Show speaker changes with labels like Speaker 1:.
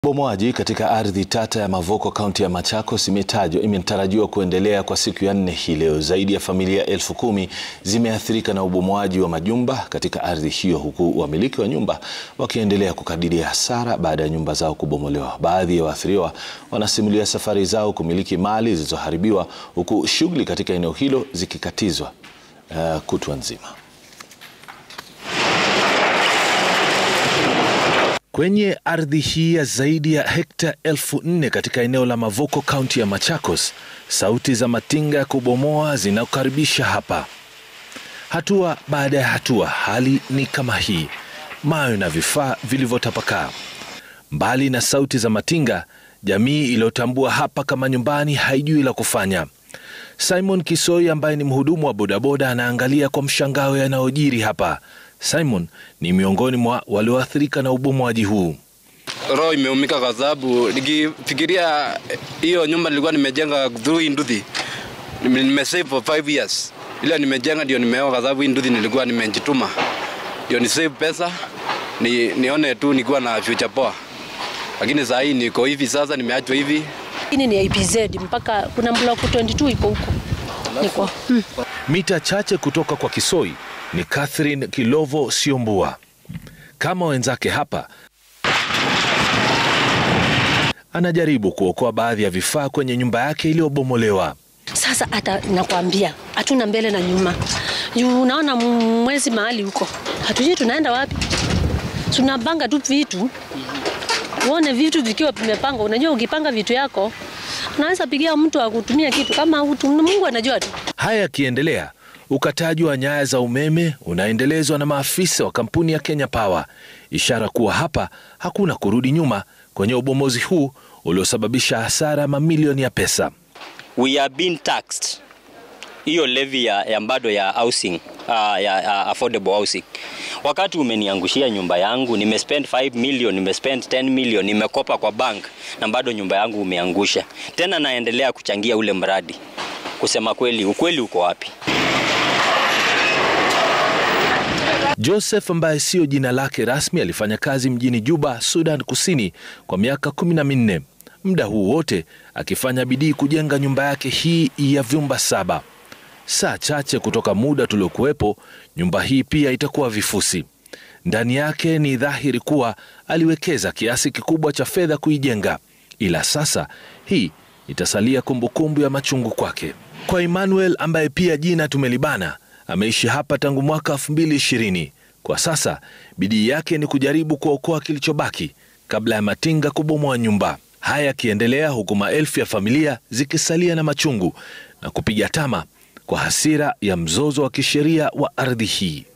Speaker 1: Ubomoaji katika ardhi tata ya Mavoko kaunti ya Machakos imetajwa imetarajiwa kuendelea kwa siku ya nne hii leo. Zaidi ya familia elfu kumi zimeathirika na ubomoaji wa majumba katika ardhi hiyo, huku wamiliki wa nyumba wakiendelea kukadiria hasara baada ya nyumba zao kubomolewa. Baadhi ya waathiriwa wanasimulia safari zao kumiliki mali zilizoharibiwa, huku shughuli katika eneo hilo zikikatizwa uh, kutwa nzima. Kwenye ardhi hii ya zaidi ya hekta elfu nne katika eneo la Mavoko kaunti ya Machakos, sauti za matinga ya kubomoa zinakaribisha hapa. Hatua baada ya hatua, hali ni kama hii: mawe na vifaa vilivyotapakaa. Mbali na sauti za matinga, jamii iliyotambua hapa kama nyumbani haijui la kufanya. Simon Kisoi ambaye ni mhudumu wa bodaboda anaangalia kwa mshangao yanayojiri hapa. Simon ni miongoni mwa walioathirika na ubomoaji huu.
Speaker 2: Roho imeumika kwa sababu nikifikiria hiyo nyumba nilikuwa nimejenga through nduthi, nimesave for 5 years, ila nimejenga ndio nimeoa, kwa sababu hii nduthi nilikuwa nimejituma ndio ni save pesa ni, nione tu nikiwa na future poa, lakini saa hii niko hivi sasa, nimeachwa hivi.
Speaker 3: Hii ni IPZ mpaka kuna block 22 iko huko niko hmm.
Speaker 1: Mita chache kutoka kwa Kisoi ni Catherine Kilovo Siombua. Kama wenzake hapa, anajaribu kuokoa baadhi ya vifaa kwenye nyumba yake iliyobomolewa.
Speaker 3: Sasa hata nakwambia hatuna mbele na nyuma, juu unaona mwezi mahali huko, hatujui tunaenda wapi. Tunapanga tu vitu, uone vitu vikiwa vimepangwa. Unajua, ukipanga vitu yako unaweza pigia mtu akutumia kitu kama utu, Mungu anajua tu.
Speaker 1: Haya yakiendelea ukataji wa nyaya za umeme unaendelezwa na maafisa wa kampuni ya Kenya Power, ishara kuwa hapa hakuna kurudi nyuma kwenye ubomozi huu uliosababisha hasara mamilioni ya pesa.
Speaker 4: We are being taxed hiyo levy ya, ya bado ya housing uh, ya uh, affordable housing. Wakati umeniangushia nyumba yangu, nimespend 5 million, nimespend 10 million, nimekopa kwa bank na bado nyumba yangu umeangusha, tena naendelea kuchangia ule mradi. Kusema kweli, ukweli uko wapi?
Speaker 1: Joseph ambaye siyo jina lake rasmi alifanya kazi mjini Juba, Sudan Kusini kwa miaka kumi na minne, muda huu wote akifanya bidii kujenga nyumba yake hii ya vyumba saba. Saa chache kutoka muda tuliokuwepo, nyumba hii pia itakuwa vifusi. Ndani yake ni dhahiri kuwa aliwekeza kiasi kikubwa cha fedha kuijenga, ila sasa hii itasalia kumbukumbu ya machungu kwake. Kwa Emmanuel ambaye pia jina tumelibana ameishi hapa tangu mwaka 2020. Kwa sasa bidii yake ni kujaribu kuokoa kilichobaki kabla ya matinga kubomoa nyumba. Haya yakiendelea huku maelfu ya familia zikisalia na machungu na kupiga tama kwa hasira ya mzozo wa kisheria wa ardhi hii.